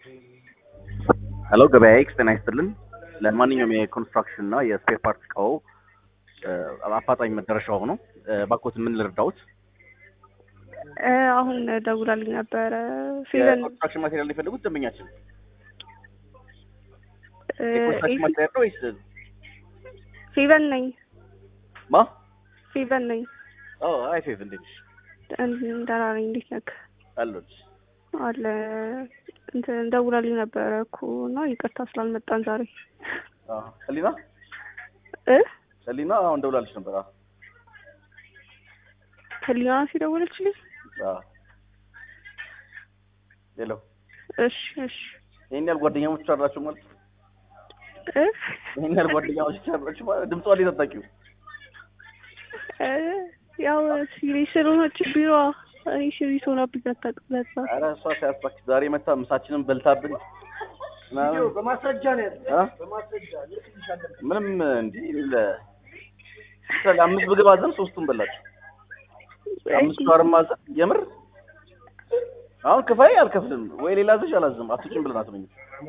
ሄሎ ገበያ ኤክስ ጤና ይስጥልን። ለማንኛውም የኮንስትራክሽን እና የስፔር ፓርት እቃው አፋጣኝ መደረሻ ሆኖ ባኮት ምን ልርዳውት? አሁን ደውላልኝ ነበረ ፌቨን የኮንስትራክሽን ማቴሪያል የፈለጉት ደንበኛችን የኮንስትራክሽን ማቴሪያል ነው ወይስ ፌቨን ነኝ ማ? ፌቨን ነኝ። ኦ አይ ፌቭ እንዴት ነሽ? ደህና ነኝ። እንዴት ነህ? አለሁልሽ። አለ እንትን ደውላልኝ ነበረ እኮ እና ይቅርታ ስላልመጣን ዛሬ አዎ ሰሊና እ ሰሊና አሁን ደውላለች ነበር። አዎ ህሊና ሲደውልችልኝ አዎ ሄሎ እሺ እሺ ይሄን ያህል ጓደኛሞች አላችሁ ማለት ነው? እ ይሄን ያህል ጓደኛሞች አላችሁ ማለት ድምጿ ላይ ተጣቂው እ ያው ሲሪየስ ስለሆነች ቢሮ እኔ ሲሪየስ ሆናብኝ አታውቅም። ለዛ ኧረ እሷ ሲያስባክ ዛሬ መታ ምሳችንን በልታብን ምናምን በማስረጃ ነው ያለው። እ? በማስረጃ ልክልሻለሁ። ምንም እንዲህ ለ ምሳሌ አምስት ምግብ አዘን ሶስቱን በላችሁ። አምስት ሻወርም አዘን የምር አሁን ክፋይ አልከፍልም ወይ ሌላ ዘሽ አላዝም አትጭም ብለን አትመኝ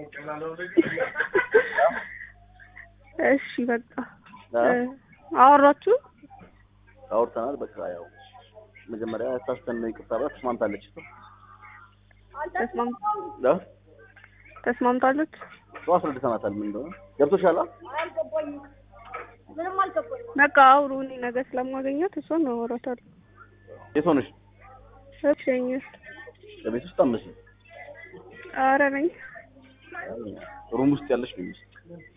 እሺ በቃ እ አወራችሁ? አውርተናል። በቃ ያው መጀመሪያ ታስተን ነው ይቅርታ ብላ ተስማምታለች። ተስማም እ? ተስማምታለች? እሷ አስረድተናታል ምን እንደሆነ ገብቶሻል። አ? በቃ አውሩ። እኔ ነገ ስለማገኛት እሷን አወራታለሁ። የት ሆነሽ? እሺኝ በቤት ውስጥ አመስል ኧረ ነኝ ሩም ውስጥ ያለሽ ነው የሚመስል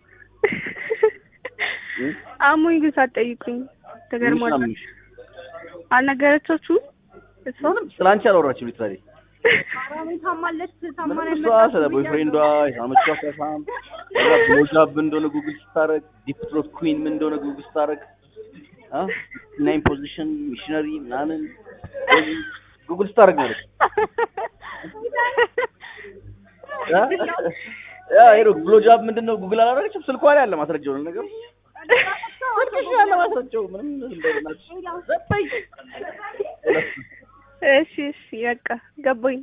እ? አሞኝ ግን ሳትጠይቁኝ ምንሽ ተገርሟል። አምሽ? አልነገረቻችሁም? እሷ ምንም ስለ አንቺ አላወራችም ሊትራሊ ምንም እሷ ስለ ቦይፍሬንዷ የሳመቿ ከሳም ሞጃብ ምን እንደሆነ ጉግል ስታረግ ዲፕ ትሮት ኩዊን ምን እንደሆነ ጉግል ስታረግ አ ናይን ፖዚሽን ሚሽነሪ ምናምን ጉግል ስታረግ ማለት አ? ያ ሄዶ ብሎ ጃብ ምንድን ነው ጉግል አላደረገችም። ስልኳ ላይ አለ ማስረጃው ነው ነገር ስልክሽ ላይ አለ ማስረጃው ምንም እንደናች ዘጠኝ እሺ እሺ በቃ ገባኝ።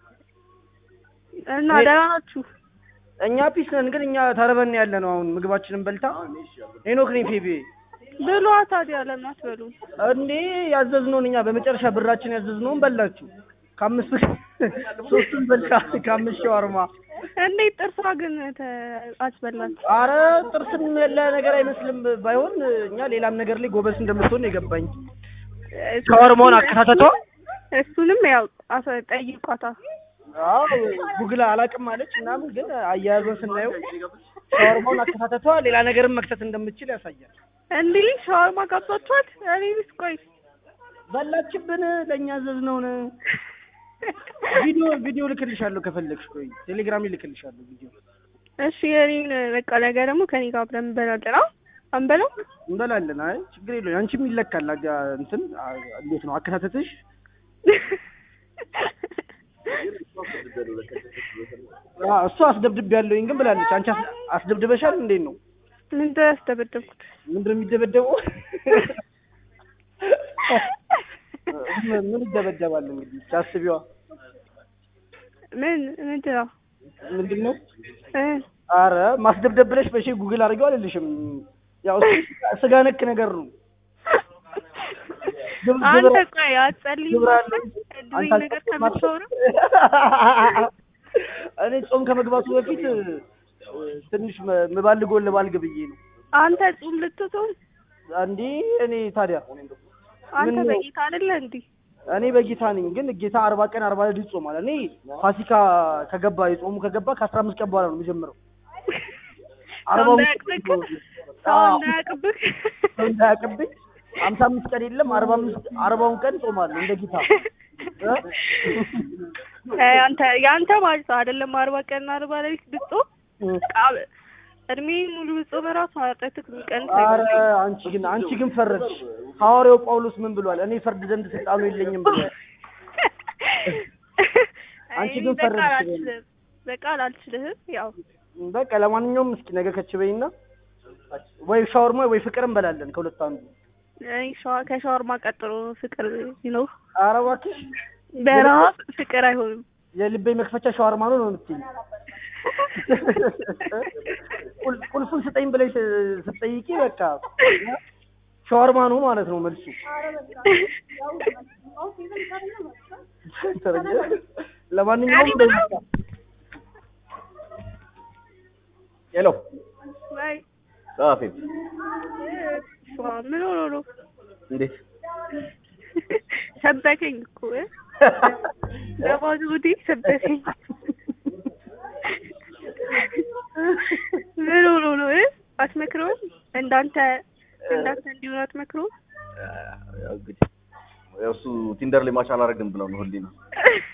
እና ደህና ናችሁ? እኛ ፒስ ነን፣ ግን እኛ ተርበን ያለ ነው። አሁን ምግባችንን በልታ ሄኖክ ነኝ ፌቤ ብሏ ታዲያ ለምን አትበሉም? እንዴ ያዘዝነውን እኛ በመጨረሻ ብራችን ያዘዝነውን በላችሁ። ከአምስት ሶስቱን በልታ ከአምስት ሸዋርማ። እንዴት ጥርሷ ግን ተ- አትበላት? አረ ጥርስም ያለ ነገር አይመስልም። ባይሆን እኛ ሌላም ነገር ላይ ጎበዝ እንደምትሆን የገባኝ ሸዋርማውን አከታተቷ እሱንም ያው አሰ- ጠይቋታ። አዎ ጉግል አላውቅም አለች ምናምን፣ ግን አያያዟን ስናየው ሻወርማውን አከታተቷ ሌላ ነገርም መክተት እንደምትችል ያሳያል። እንዲህ ሻወርማ ጋብዛችኋት? እኔ ቢስ ቆይ በላችብን ለእኛ ዘዝነውን ቪዲዮ ቪዲዮ ልክልሻለሁ ከፈለግሽ፣ ቆይ ቴሌግራም ልክልሻለሁ ቪዲዮ። እሺ እኔን በቃ ነገ ደግሞ ከኔ ጋር አብረን እንበላለን። አዎ አንበላው? እንበላለን። አይ ችግር የለውም። አንቺም ይለካል። አጋ እንትን አ- እንዴት ነው አከታተትሽ? አ እሱ አስደብድብ ያለውኝ ግን ብላለች። አንቺ አስ- አስደብድበሻል? እንዴት ነው ምንድን ነው ያስደበደብኩት? ምንድን ነው የሚደበደበው? ምን ምን ይደበደባል እንግዲህ ታስቢዋ ምን ምንድን ነው ምንድን ነው? እ አረ ማስደብደብ ብለሽ በሺ ጉግል አድርገው አልልሽም። ያው እሱ ስጋ ነክ ነገር ነው። ግብ- አንተ ግብረ- ቆይ አትጸልይም ግብረ ነበር? አለኝ። እንደዚህ አንተ ነገር አልጸልይም ከምታወራ እኔ ጾም ከመግባቱ በፊት እ፣ ትንሽ መ- ምባልገውን ልባልግ ብዬ ነው። አንተ ጹም ልትጾም እንዴ እኔ ታዲያ አንተ ምን ነው? በጌታ አይደለ እንዴ? እኔ በጌታ ነኝ፣ ግን ጌታ አርባ ቀን አርባ ሌሊት ይጾማል። እኔ ፋሲካ ከገባ የጾሙ ከገባ ከአስራ አምስት ቀን በኋላ ነው የሚጀምረው። ሰው አርባውን እንዳያቅብህ ሰው አዎ። እንዳያቅብህ ሰው እንዳያቅብኝ ሀምሳ አምስት ቀን የለም አርባ አምስት አርባውን ቀን ጾማለሁ እንደ ጌታ እ? እ፣ አንተ የአንተ ማለት ነው አይደለም አርባ ቀን አርባ ሌሊት ብትጾም ቃ- እድሜ ሙሉ ብትጾም እራሱ ኃጢአትህ የሚቀንስ አረ አይመስለኝም። አንቺ ግን አንቺ ግን ፈረድሽ። ሐዋርያው ጳውሎስ ምን ብሏል? እኔ ፈርድ ዘንድ ስልጣኑ የለኝም ብሏል። አንቺ ግን እኔ በቃል ፈረድሽ አልችልም በቃል አልችልህም። ያው በቃ ለማንኛውም እስኪ ነገ ከች በይና ወይ ሻወርማ ወይ ፍቅር እንበላለን ከሁለት አንዱ። እኔ ሸዋ- ከሻወርማ ቀጥሎ ፍቅር ይኖር ኧረ እባክሽ በረሀብ ፍቅር አይሆንም። የልቤ መክፈቻ ሻወርማ ነው ነው የምትይኝ? ቁል- ቁልፉን ስጠኝ ብለሽ ስትጠይቂ በቃ ሻወርማ ነው ማለት ነው መልሱ። ለማንኛውም እንደዚህ ነው። ሄሎ ወይ ጸሐፊ እሷ ምን ሆኖ ነው? እንዴት ሰበከኝ እኮ እ? ለባዶ ወዴ ሰበከኝ። ምን ሆኖ ነው እ? አትመክረውም? እንዳንተ እንዳንተ እንዲሆን አትመክረውም? ያው እንግዲህ ያው እሱ ቲንደር ላይ ማች አላደርግም ብለው ነው ሁሌ ነው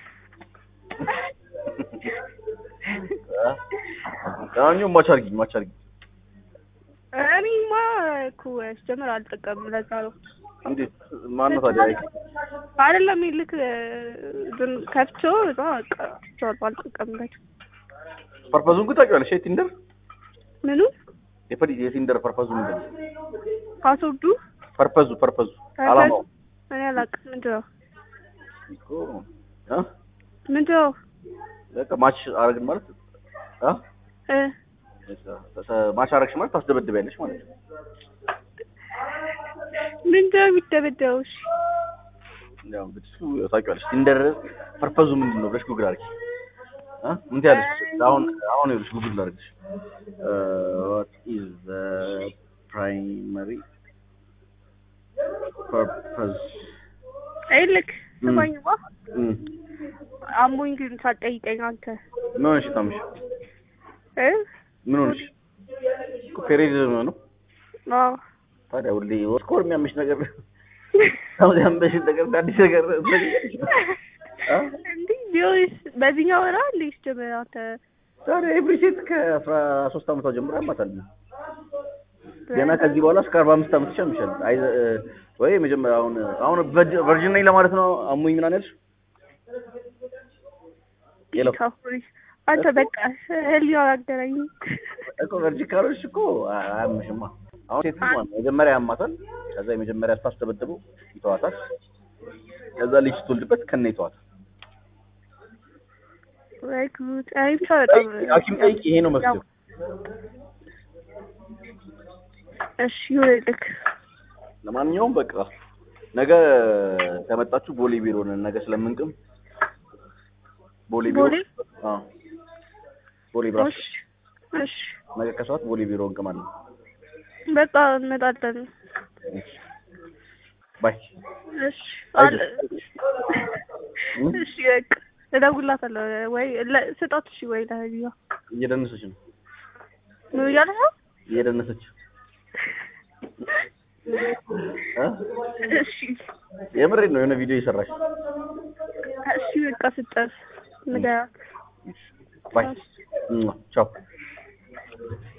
ለማንኛውም ማች አድርጊኝ ማች አድርጊኝ እኔማ እኮ ሲጀምር አልጠቀምም። ለዛ ነው እንዴት ማነው ታዲያ አይደለም ይልክ ግን ከፍቼው እዛ በቃ ትቼዋለሁ፣ አልጠቀምበትም። ፐርፐዙን ግን ታውቂዋለሽ የቲንደር ምኑ የፈዲ የቲንደር ፐርፐዙ ምንድን ነው ፓስወርዱ ፐርፐዙ ፐርፐዙ አላማው እኔ አላውቅም። ምንድን ነው እኮ እ ምንድን ነው በቃ ማች አረግን ማለት እ እ ማች አረግሽ ማለት ታስደበድቢያለሽ ማለት ነው ምንድን ነው የሚደበደበው? እሺ ያው እንግዲህ እሱ ያው ታውቂዋለሽ ቲንደር ፐርፐዙ ምንድን ነው ብለሽ ጉግል አድርጊ እ ምን ትያለሽ አሁን አሁን ይኸውልሽ ጉግል አድርግሽ what is the primary purpose ይልክ ም። ስማኝማ እም አሞኝ ግን ሳትጠይቀኝ አንተ ምን ሆነሽ ታምሽ እ ምን ሆነሽ እኮ ፔሬድ ነው አዎ ታዲያ ሁሌ ወስኮር የሚያምሽ ነገር አሁን ያምሽ ነገር አዲስ ነገር እ እንዲህ ቢሆንስ በዚህኛው ወራ እንዴ ጀመረ አንተ ታዲያ ኤቭሪ ሴት ከአስራ ሶስት አመቷ ጀምሮ ያማታል ገና ከዚህ በኋላ እስከ አርባ አምስት አመት ይሻምሻል አይ እ፣ ወይ መጀመሪያ አሁን አሁን ቨርጅን ነኝ ለማለት ነው አሞኝ ምናምን ያልሽ ሄሎ ካፎሪ አንተ በቃ ህሊና አገናኝ እኮ ቨርጅን ካልሆንሽ እኮ አያምሽማ አሁን ሴት ልጅ ማለት ነው መጀመሪያ ያማታል ከዛ የመጀመሪያ ስታስደበድበው ይተዋታል ከዛ ልጅ ስትወልድበት ከነ ይተዋታል ወይ ጉድ አይ ብቻ በጣም ሐኪም ጠይቂ ይሄ ነው መፍትሄው እሺ ይኸውልህ ለማንኛውም በቃ ነገ ከመጣችሁ ቦሌ ቢሮ ነን ነገ ስለምንቅም ቦሌ ቢሮ ቦሌ? አዎ ቦሌ ብራስ እሺ እሺ ነገ ከሰዓት ቦሌ ቢሮ እንቅማለን በቃ እንመጣለን ባይ እሺ አለ እሺ በቃ እደውልላታለሁ ወይ ለ- ስጣት እሺ ወይ ለህቢባ እየደነሰች ነው ምን እያለ ነው እየደነሰች እ? እሺ የምሬን ነው የሆነ ቪዲዮ እየሰራች እሺ በቃ ስጠት ንገራት ባይ ቻው